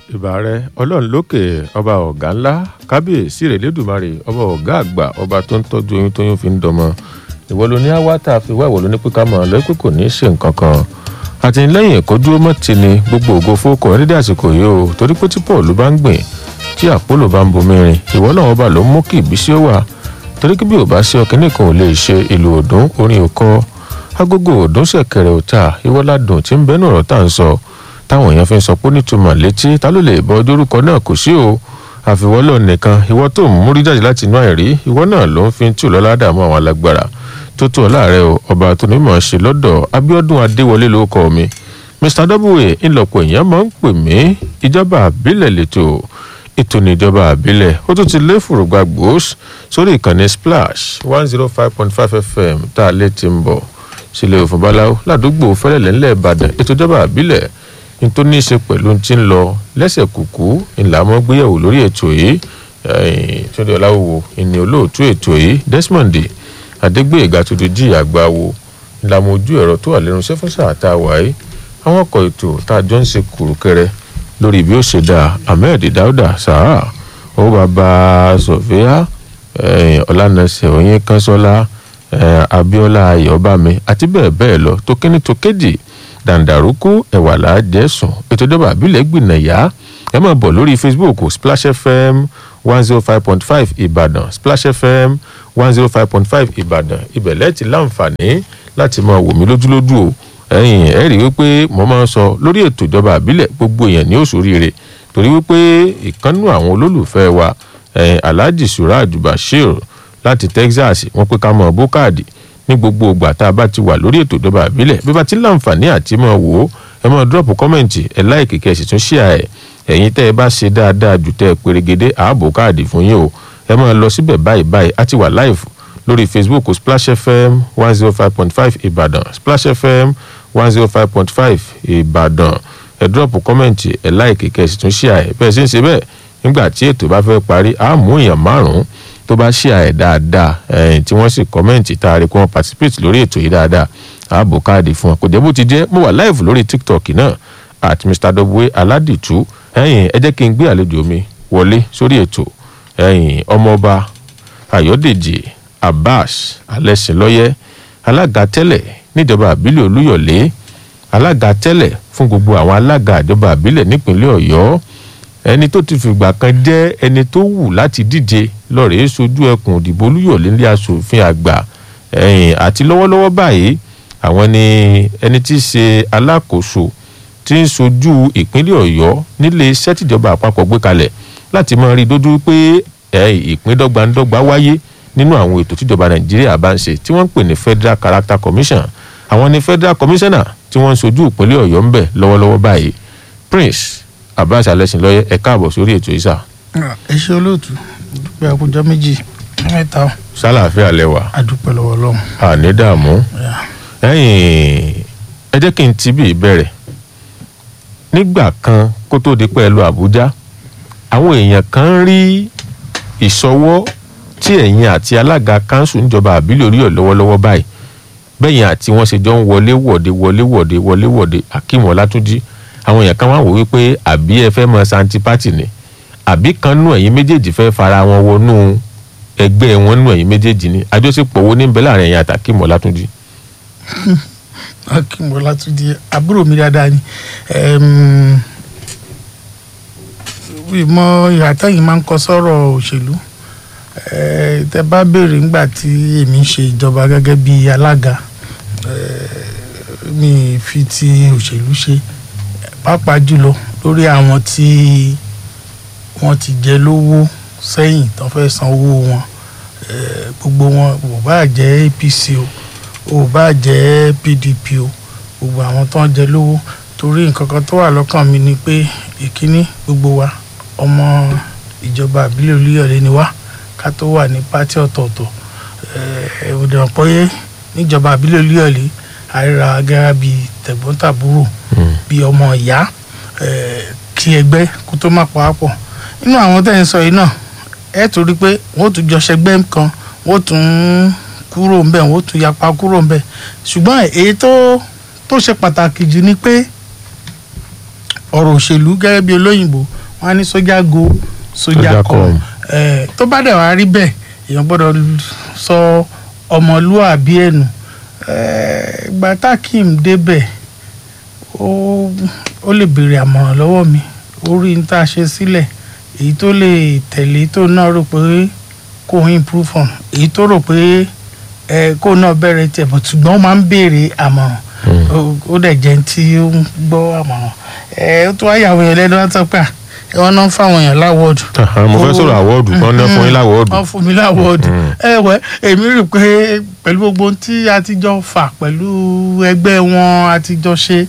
ìbà rẹ ọlọ́run lókè ọba ọ̀gá ńlá kábíyèsí rẹ̀ lẹ́dùnmarè ọba ọ̀gá àgbà ọba tó ń tọ́jú oyún tóyún fi ń dọmọ ìwọ ló ní àwa tá a fi wá ìwọ ló ní pé ká mọ̀ ọ́ lọ́pẹ́ kò ní í ṣe nǹkan kan àtìlẹ́yìn ìkọjú ọmọ ti ni gbogbo ògo fókọ nídìí àsìkò yìí o torí pé tí paul bá ń gbìn tí àpólò bá ń bomi rin ìwọ náà ọba ló mú kí ìbísí ó wà torí kí bí ò bá sí ọkàn nìkan ò lè ṣe ìlú òdùn orin òkọ agogo òdùn ṣẹ̀kẹ̀rẹ̀ òta ìwọládùn tí ń bẹnu ọ̀rọ̀ tá à ń sọ táwọn èèyàn fi ń sọ pé nítumọ̀ létí ta ló lè bọ dórúkọ náà kò sí o àfiwọ́lọ̀ nìkan ìwọ tó ń múrí jáde láti inú àìrí ìwọ náà ló ń fi tù lọ́lá dààmú àwọn alágbára tó tó ọ̀láàrẹ o ọba tó ní mọ̀ ṣe lọ́dọ̀ abiodun adéwọlé ló kọ́ mi mr w ńlọpọ̀ èèyàn máa ń pè mí ìjọba àbílẹ̀ lẹ́tọ̀ ètò níjọba àbílẹ̀ ó tún ti lé fùrùgbà gbòós sórí ìkànnì splash one zero five point five fm tá a lè ti ń bọ̀ sílẹ̀ òfin báláwo ládùúgbò fẹ́lẹ̀lẹ́ ńlẹ̀ ìbàdàn ètò ìjọba àbílẹ̀ tó ní í ṣe pẹ̀lú tí ń lọ lẹ́sẹ̀ kùkú ńlá mọ́ gbéyàwó lórí ètò yìí túndé ọláwò ìní olóòtú ètò yìí desmond adégbèéga tó dojú àgbà wo ńlá mọ ojú ẹ̀rọ tó wà lẹ́nu iṣẹ́ fún sáà tá a wà yìí àwọn ọkọ̀ ètò tá a jọ ń ṣe kùrùkẹrẹ lórí bí ó ṣe dáa ahmed dauda sahara owó bàbá sofia ọlànàṣẹ oyin kanṣọlá abiola ayọbami àti bẹ́ẹ̀ bẹ́ẹ̀ lọ tó kíní tó kéjì dàǹdàrúkú ẹ̀wàlá jẹ̀sùn ètò ìjọba àbílẹ̀ gbìnàyà ẹ máa bọ̀ lórí facebook splash fm one zero five point five ìbàdàn splash fm one zero five point five ìbàdàn ibẹ̀ lẹ́ẹ̀tì láǹfààní láti máa wò mí lójúlójú o ẹ̀yìn ẹ̀ rí wípé mo máa ń sọ lórí ètò ìjọba àbílẹ̀ gbogbo èèyàn ní òṣòríire torí wípé ìkànnù àwọn olólùfẹ́ wa alhaji suraj bashir láti texas wọ́n pé ká mọ̀ bókàdì ní gbogbo ìgbà tá a bá ti wà lórí ètò ìjọba àbílẹ̀ bí bá ti láǹfààní àti mọ̀ wò ó ẹ mọ̀ dúrọ̀pù kọ́mẹ̀ntì ẹ láìkì kẹ́ ẹ sì tún ṣíà ẹ̀ ẹ̀yin tẹ́ ẹ bá ṣe dáadáa jù tẹ́ ẹ pèrègede ààbò káàdì fún yín o ẹ mọ̀ lọ síbẹ̀ báyìí báyìí á ti wà live lórí facebook splash fm one zero five point five ìbàdàn splash fm one zero five point five ìbàdàn ẹ dúrọ̀pù kọ́mẹ̀ntì ẹ láìkì kẹ́ ẹ sì tún ṣíà ẹ̀ bẹ́ẹ̀ ṣe ń ṣe bẹ́ẹ̀ nígbà tí ètò bá fẹ́ parí á mú èèyàn márùn-ún tó bá ṣíà ẹ̀ dáadáa ẹ̀yìn tí wọ́n sì kọ́mẹ̀ntì tá a rí kí wọ́n participate lórí ètò yìí dáadáa ààbò káàdì fún wọn kò jẹ́ bó ti jẹ́ mo wà live lórí tiktok náà at mr w aládìtú ẹ̀yìn ẹ jẹ́ kí n gbé àlejò mi wọlé sórí ètò ẹ̀yìn ọmọọba ayọ̀dèjì abbas alẹ́sìnlọ́yẹ́ alága tẹ́lẹ̀ níjọba àbílẹ̀ olúyọ̀lé alága tẹ́lẹ̀ fún gbogbo àwọn alága ìjọba àbílẹ̀ nípínlẹ̀ ọ̀yọ́ ẹni tó ti fìgbà kan jẹ́ ẹni tó wù láti díje lọ́ọ̀rẹ́ sojú ẹkùn òdìbò olúyọ̀lé ní asòfin àgbà ẹ̀yìn àti lọ́wọ́lọ́wọ́ báyìí àwọn ni ẹni tí í ṣe alákòóso tí ń sojú ìpínlẹ̀ ọ̀yọ́ nílé iṣẹ́ tìjọba àpapọ̀ gbé kalẹ̀ láti máa rí i dójú pé ìpín dọ́gbandọ́gba wáyé nínú àwọn ètò tíjọba nàìjíríà bá ń ṣe tí wọ́n ń pè ní federal character commission àwọn ni federal commissioner tí wọ́n ń sojú ìpínlẹ̀ ọ̀yọ́ ń bẹ̀ lọ́wọ́lọ́wọ́ báyìí prince abbas alẹ́sìnlọ́yẹ ẹ káàbọ̀ sórí ètò ìsà. ẹ ṣe olóòtú dúpẹ́ àkójọ méjì mẹ́ta. sálàáfíà lẹwà. àdúpẹ́ lọ́wọ́ ọlọ́run. àní dààmú. ẹyìn ẹ jẹ́ kí n ti bí ìbẹ̀rẹ̀ nígbà kan kó tó di pẹ́ lọ àbújá àwọn èèyàn kan ń rí ìṣọwọ́ tí ẹ̀yin àti alága kanṣu níjọba àbílẹ̀ oríyọ̀ lọ́wọ́lọ́wọ́ báyìí bẹ́yìn àti wọ́n ṣe jọ ń wọlé wọ̀de wọlé wọ̀de wọlé wọ̀de akeem ọlátúnjì àwọn èèyàn kan wá wò wípé àbí ẹ fẹ́ mọ santi party ni àbí kan nú ẹ̀yin méjèèjì fẹ́ fara wọn wọnú ẹgbẹ́ wọn nú ẹ̀yin méjèèjì ni àjọṣepọ̀ wo ní bẹ́ẹ̀ láàrin ẹ̀yin àti akeem ọlátúnjì. akeem ọlátúnjì àbúrò mi dáadáa ni ìmọ̀ ìhàtẹ́yìn máa ń kọ sọ́rọ̀ òṣèlú tẹ bá béèrè ńgbà tí èmi ń ṣe ìjọba gẹ́gẹ́ bí alága mi fi ti òṣèlú ṣe pàápàá jùlọ lórí àwọn tí wọ́n ti jẹ lówó sẹ́yìn tó fẹ́ san owó wọn gbogbo wọn ò bá jẹ́ apc o ò bá jẹ́ pdp o gbogbo àwọn tó ń jẹ lówó torí nǹkan kan tó wà lọ́kàn mi ni pé ìkíní gbogbo wa ọmọ ìjọba àbílẹ̀ olúyọ̀lé ni wá ká tó wà ní pátí ọ̀tọ̀ọ̀tọ̀ ẹ̀ẹ́dẹ̀ ọ̀pọ̀ níjọba àbílẹ̀ olúyọ̀lé àríra gẹ́gẹ́ bíi tẹ̀gbọ́n-tàbúrò bíi ọmọ ìyá kí ẹgbẹ́ kó tó má pawápọ̀ nínú àwọn tẹ́ ń sọ yìí náà ẹ tó rí pé wọ́n tún jọ ṣẹgbẹ́ kan wọ́n tún kúrò ńbẹ̀ wọ́n tún yapa kúrò ńbẹ̀ ṣùgbọ́n èyí tó tó ṣe pàtàkì jù ni pé ọ̀rọ̀ òṣèlú gẹ́gẹ́ bí olóyìnbó wọ́n á ní sójà go sójà Sójà come come. Eh, tó bá dẹ̀ wá rí bẹ́ẹ̀ èèyàn gbọ́dọ̀ sọ ọmọlúwàbí ẹ̀nù ìgbà tákìm débẹ̀ ó ó lè béèrè àmọ̀ràn lọ́wọ́ mi ó rí n tá a ṣe sílẹ̀ èyí tó lè tẹ̀lé tó náà rò pé kò ń improve on èyí tó rò pé ẹ kó náà bẹ̀rẹ̀ tiẹ̀ bọ̀ ṣùgbọ́n ó máa ń béèrè àmọ̀ràn ó- ó dẹ̀ jẹ́ tí ó ń gbọ́ àmọ̀ràn ẹ ó tó wáyàwó yẹn lẹ́nu wá sọ pé à, ẹ wọ́n náà ń fáwọn èèyàn láwọ́ọ̀dù Aha, mo fẹ́ sọ̀rọ̀ àwọ́ọ̀dù kan ní fún yín láwọ́ọ̀dù. wọ́n fún mi láwọ́ọ̀dù Mm. ẹ wẹ́ èmi rí i pé pẹ̀lú gbogbo ohun tí a ti jọ fà pẹ̀lú ẹgbẹ́ wọn a ti jọ ṣe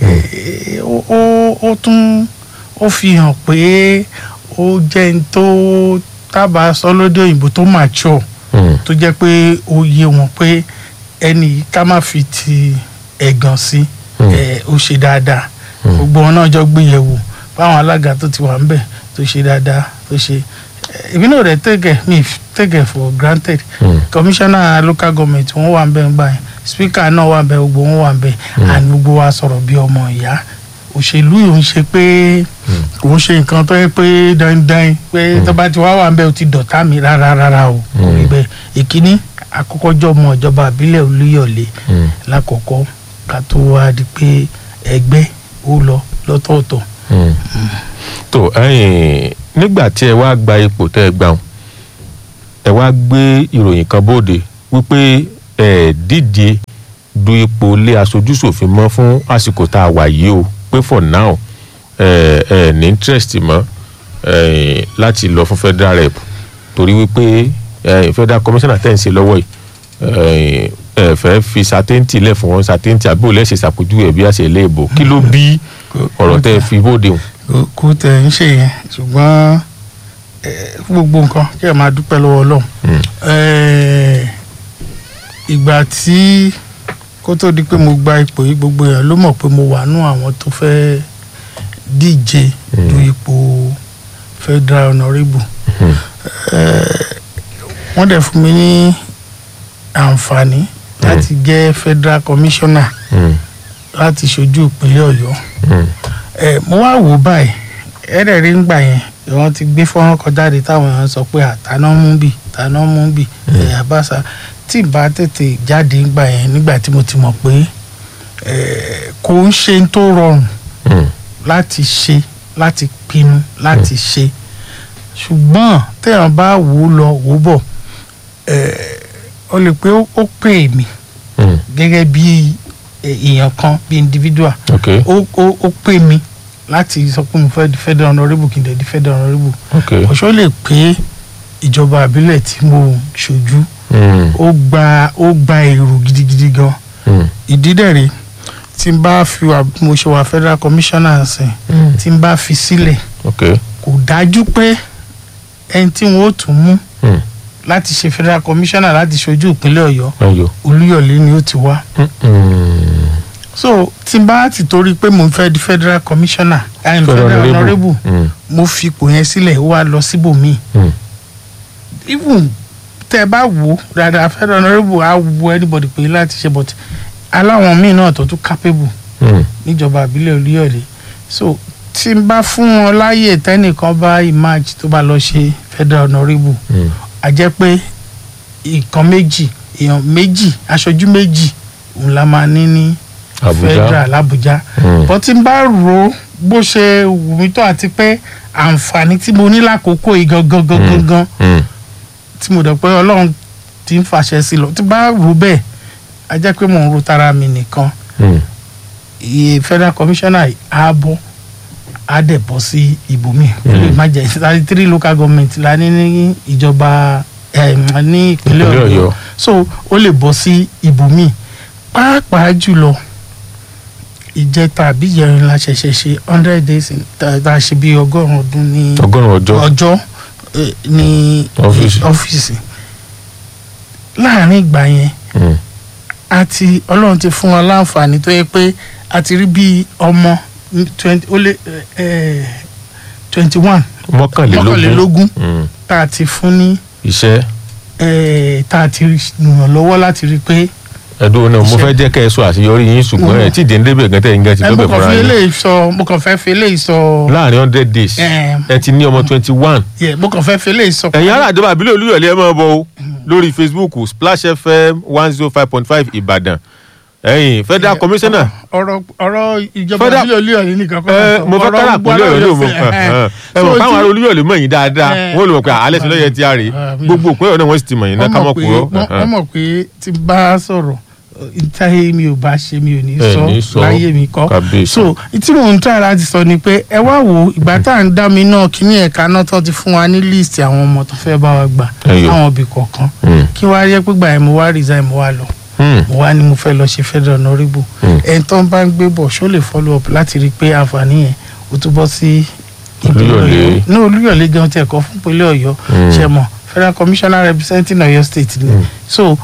eh, ó- ó ó tún ó fi hàn pé ó jẹ́ n tó tábà sọ lóde òyìnbó tó mature Mm, tó jẹ́ pé ó yé wọn pé ẹni yìí ká má fi ti ẹ̀gàn sí Mm. ẹ̀, ó ṣe dáadáa gbogbo wọn náà jọ gbéyẹ̀wò báwọn alága tó ti wà ń bẹ̀ tó ṣe dáadáa tó ṣe ẹ̀, èmi náà rẹ̀ tẹ̀gẹ̀ mi tẹ̀gẹ̀ for granted mm, commissioner local government wọn wà ń bẹ̀ ń gbà yẹn speaker náà wà ń bẹ̀ gbogbo wọn wà ń bẹ̀ and gbogbo wa sọ̀rọ̀ bí ọmọ ìyá òṣèlú yìí ń ṣe pé kò ń ṣe nǹkan tó yẹ pé dandan pé tó bá ti wá wà ń bẹ̀ ó ti dọ̀tá mi rárá rárá o kò rí bẹ́ẹ̀ ìkíní àkọ́kọ́ jọ ọmọ ìjọba àbílẹ̀ olúyọ̀lé mm, lákọ̀ọ́kọ́ ká tó wá di pé ẹgbẹ́ ó lọ lọ́tọ̀ọ̀tọ̀ mm. tó ẹ̀yin nígbà tí ẹ wá gba ipò tẹ́ ẹ gbà wọn ẹ wá gbé ìròyìn kan bóde wípé ẹ díje du ipò ilé aṣojúṣòfin mọ́ fún àsìkò tá a wà yìí o pé for now ẹ ẹ ní interest mọ́ ẹ láti lọ fún federal rep torí wípé ẹ federal commissioner tẹ̀ ń ṣe lọ́wọ́ yìí ẹ ẹ fẹ́ fi certainty lẹ̀ fún wọn certainty àbí òun lẹ́sẹ̀ ṣàpèjúwe bí àṣẹ ilé ìbò kí ló bí ọ̀rọ̀ tẹ́ ẹ fi bóde hùn. Kò- kò tẹ̀ ń ṣe yẹn ṣùgbọ́n eh, fún gbogbo nǹkan kí ẹ máa dúpẹ́ lọ́wọ́ ọlọ́run Mm. Eh, ìgbà tí kó tó di pé mo gba ipò yìí gbogbo èèyàn ló mọ̀ pé mo wà nú àwọn tó fẹ́ díje Mm. du ipò federal honourable Mm. Eh, wọ́n dẹ̀ fún mi ní àǹfààní láti jẹ́ federal commissioner Mm. láti ṣojú ìpínlẹ̀ ọ̀yọ́ Mm. ẹ mo wá wò ó báyìí ẹ̀rẹ̀ rí ń gbà yẹn wọ́n ti gbé fọ́nrán kan jáde táwọn èèyàn sọ pé àtàná mú bì tàná mú bì ẹ̀yà bàṣà tí ì bá tètè jáde ń gbà yẹn nígbà tí mo ti mọ̀ pé ẹ̀, kò ń ṣe ń tó rọrùn Mm. láti ṣe láti pinnu láti ṣe ṣùgbọ́n téèyàn bá wò ó lọ wò ó bọ̀ ẹ̀, ó lè pé ó ó pè mí Mm. gẹ́gẹ́ bí ẹ̀, èèyàn kan bí individual ok ó ó ó pè mí láti sọ pé mo fẹ́ di federal honourable kí n dẹ̀ di federal honourable ok ọ̀ṣọ́ lè pé ìjọba àbílẹ̀ tí mo ṣojú Mm. ó gba ó gba èrò gidigidi gan Mm. ìdí dẹ̀ rèé tí n bá fi wà bí mo ṣe wà federal commissioner sìn Mm. tí n bá fi sílẹ̀ ok kò dájú pé ẹni tí wọn ó tún mú Mm. láti ṣe federal commissioner láti ṣojú ìpínlẹ̀ ọ̀yọ́ ayọ̀ olúyọ̀lé ni ó ti wá Mm. Mm. so tí n bá ti torí pé mo fẹ́ di federal commissioner and Federal federal honourable. honourable Mm. mo fi ipò yẹn sílẹ̀ ó wá lọ síbòmíì Mm. even tẹ́ ẹ bá wò ó dáadáa federal honourable á wo anybody pé láti ṣe but aláwọn míì náà tó tún capable Mm. níjọba àbílẹ̀ olúyọ̀lé so tí n bá fún wọn láàyè tẹ́nìkan bá emerge tó bá lọ ṣe federal honourable Mm. a jẹ́ pé nǹkan méjì èèyàn méjì aṣojú méjì òun la máa ní ní Abuja. federal Abuja Mm. bó tí n bá rò ó bó ṣe wù mí tó àti pé àǹfààní tí mo ní lákòókò yìí gangan gangan gan Mm. tí mo dẹ̀ pé ọlọ́run ti ń fàṣẹ sí lọ tí n bá rò bẹ́ẹ̀ a jẹ́ pé mò ń ro tara mi nìkan Mm. iye federal commissioner yìí á bọ́ á dẹ̀ bọ́ sí ibòmíì ó lè má jẹ́ thirty three local government la ní ní ìjọba eh, ní ìpínlẹ̀ Ìpínlẹ̀ ọ̀yọ́ Ọ̀yọ́. so ó lè bọ́ sí ibòmíì pàápàá jùlọ ìjẹta àbí ìjẹrin la ṣẹ̀ṣẹ̀ ṣe hundred days in- tá tá a ṣe bí ọgọ́rùn-ún ọdún ní ọgọ́rùn-ún ọjọ́ ọjọ́ eh, ní Ọ́fíìsì. ọ́fíìsì láàrin ìgbà yẹn Mm. àti ọlọ́run ti fún wa láǹfààní tó yẹ pé a ti rí bí ọmọ twenty ó lé twenty one mọ́kànlélógún mọ́kànlélógún Mm. tá a ti fún ní iṣẹ́ eh, tá a ti ràn lọ́wọ́ láti rí i pé ẹ̀dùn náà mo fẹ́ jẹ́ kẹ́ ẹ sọ àṣeyọrí yín ṣùgbọ́n ẹ̀ tí ìdí ń débẹ̀ gan tẹ̀yìn gan ti ẹ mo dọ́bẹ̀ kàn fúnra fi yín eléyìí sọ mo kàn fẹ́ fi eléyìí sọ láàrin hundred days Eh. ẹ ti ní ọmọ twenty one yẹ mo kàn fẹ́ fi eléyìí sọ. ẹ̀yin ará àdébà àbílẹ̀ olúyọ̀lé ẹ máa bọ̀ o lórí facebook splash fm one zero five point five ìbàdàn ẹ̀yin federal commissioner ọ̀rọ̀ ọ̀rọ̀ ìjọba Federal- ìbílẹ̀ olúyọ̀lé nìkan kọ́ ẹ mo fẹ́ kára gbogbo àpòlẹ́ ọ̀yọ́ aláwọ̀ mọ̀ fẹ́, ẹ, ẹ. ẹ mọ̀ So káwọn tí- ará olúyọ̀lé mọ̀ yín dáadáa Eh. wọ́n lè mọ̀ pé alẹ́ sí lọ́yẹ̀ tí a rè Ah, mi- gbogbo òpin ọ̀nà wọn sì ti mọ̀ yín náà wọ́n ká mọ̀ mọ̀ pé kúrò wọ́n- wọ́n mọ̀ pé tí n bá sọ̀rọ̀ ìtayé mi ò bá ṣe mi ò ní Ẹ sọ ní sọ, láyé mi kọ́ kábíyèsí. so tí mò ń try láti sọ ni pé ẹ wá wo ìgbà tá à ń dá mi náà kíní ẹ̀ka náà tó ti fún wa ní list àwọn ọmọ tó fẹ́ bá wa gbà Ẹyọ. àwọn ibì kọ̀ọ̀kan Mm. kí wá rí ẹ pé gbà yẹn mo wá resign mo wá lọ Hmm. mo wá ní mo fẹ́ lọ ṣe federal honourable Mm. ẹni tó ń bá ń gbé bọ̀ ṣó lè follow up láti rí i pé àǹfààní yẹn ó tún bọ́ sí ìpínlẹ̀ Olúyọ̀lé. Ọ̀yọ́. ní olúyọ̀lé gan tiẹ̀ kọ́ fún ìpínlẹ̀ ọ̀yọ́ Mm. ṣe mọ̀ federal commissioner representing ọ̀yọ́ state ni so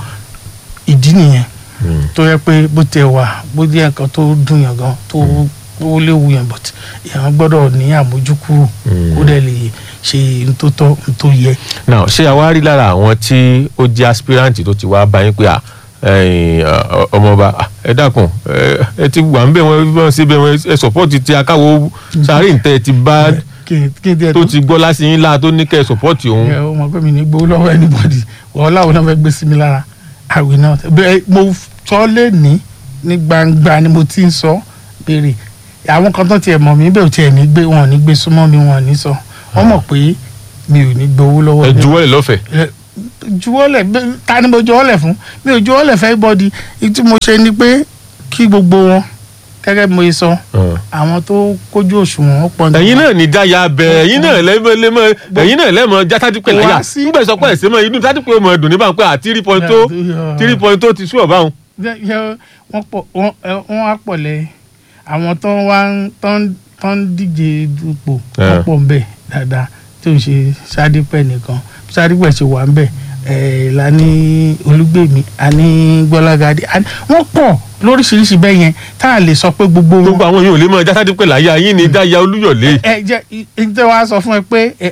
ìdí nìyẹn Hmm. tó yẹ pé bó tiẹ̀ wà bó jẹ́ nǹkan tó dùn yàn gan tó ó léwu yàn but èèyàn gbọ́dọ̀ ní àmójúkúrò Mm. kó dẹ̀ lè ṣe n tó tọ́ n tó yẹ. now ṣé àwa rí lára àwọn tí ó jẹ́ aspirant tó ti wá bá yín pé à ẹ̀yin, ọ- ọmọọba à, ẹ dákun ẹ ẹ ti wà ń bẹ̀ wọ́n bí wọ́n ṣe bẹ̀ wọ́n ẹ sọ́pọ́ọ̀tì ti akáwo sáré ǹtẹ́ ti bá kí kí n tiẹ̀ tó ti gbọ́ lásì yín láà tó ní kẹ́ ẹ sọ́pọ́ọ̀tì òun. ẹ o mọ pé mi ní gbowó lọ́wọ́ anybody wọ́n láwọn náà fẹ́ gbé sí mi lára àwìn náà bẹ́ẹ̀ mo sọ lé ní ní gbangba ni mo ti ń sọ béèrè àwọn kan tó tiẹ̀ mọ̀ mí bẹ́ẹ̀ ò tiẹ̀ ní gbé wọn ò ní gbé súnmọ́ mi wọn ò ní sọ wọ́n mọ̀ pé mi ò ní gbowó lọ́wọ́ ẹ mi. juwọ́lẹ̀ lọ́fẹ̀ẹ́. Ẹ, juwọ́lẹ̀ bẹ́- ta ni mo juwọ́lẹ̀ fún mi ò juwọ́lẹ̀ fẹ́ bọ́dí tí mo ṣe ni pé kí gbogbo wọn gẹ́gẹ́ bí mo ṣe sọ àwọn tó kójú òṣùwọ̀n ó pọ̀ ní ẹ̀yin náà ní dáyà bẹ ẹ̀yin náà lẹ́mọ̀ lẹ́mọ̀ ẹ̀yin náà lẹ́mọ̀ já tádìpẹ́ láyà Wá sí- nígbà sọ pé ẹ̀sẹ̀ mọ̀ inú tádìpẹ́ mọ̀ ẹ̀dùn níbà pé à three point two three point two ti sú ọ̀bá òun. Yẹ- yẹ- wọ́n pọ̀ wọ́n ẹ, wọ́n á pọ̀ lẹ́ àwọn tó ń wá ń tó ń tó ń díje dupò wọ́n Eh. pọ̀ ń bẹ̀ dáadáa tó ń ṣe sádípẹ̀ nìkan sádípẹ̀ ṣe wà ń bẹ̀ ẹ̀ la ní olúgbèmí a ní gbọ́lágadé a ní- wọ́n pọ̀ lóríṣiríṣi bẹ́ẹ̀ yẹn tá a lè sọ pé gbogbo wọn gbogbo àwọn yìí ò lè mọ já tádìpẹ́ láyà yín ní dáyà olúyọ̀lé ẹ jẹ́ ìjẹ́ wa sọ fún ẹ pé ẹ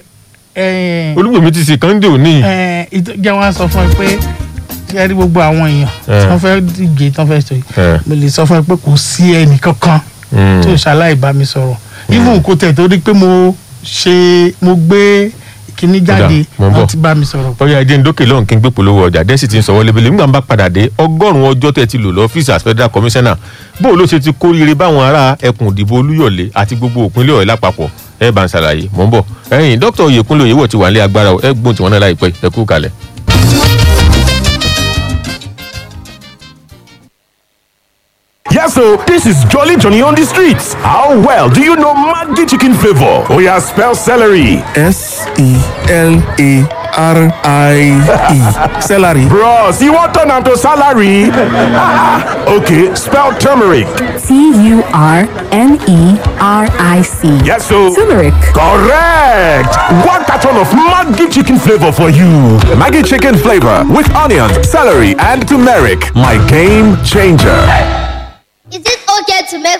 ẹ olúgbèmí ti sì kàndé òní. ẹ ìjẹ́ wa sọ fún ẹ pé ṣe rí gbogbo àwọn èèyàn Eh. tí wọ́n fẹ́ díje tí wọ́n fẹ́ sọ yìí Eh. mo lè sọ fún ẹ pé kò sí ẹnì kankan Mm. tí ò ṣaláì bá mi sọ̀rọ̀ even kó tẹ̀ torí pé mo ṣe mo gbé kíní jáde mo ń bọ̀. wọ́n ti bá mi sọ̀rọ̀. ọyá ẹjẹ ń dókè lọ́hùn kí n gbé polówó ọjà dẹ́sì ti ń sọ wọlé bẹ́lẹ̀ nígbà ń bá padà dé ọgọ́rùn-ún ọjọ́ tẹ́ ti lò lọ́fíìsì as federal commissioner bóò ló ṣe ti kóríire báwọn ará ẹkùn ìdìbò olúyọ̀lé àti gbogbo òpinlẹ̀ ọ̀yọ́ lápapọ̀ ẹ bá ń ṣàlàyé mò ń bọ̀ ẹ̀yìn dókítà oyèkúnlé oyèwọ̀ ti wà nílé agbára ẹ gbóhùn tiwọn náà láìpẹ́ ẹ kú kalẹ̀. Yes, so this is Jolly Johnny on the streets. How well do you know Maggi chicken flavor? Oh yeah, spell celery. S E L A R I E. Celery. Bros, you want turn am to salary? okay, spell turmeric. T U R N E R I C. Yes, so Turmeric. correct. One carton of Maggi chicken flavor for you. Maggie chicken flavor with onions, celery, and turmeric. My game changer. Is it okay to make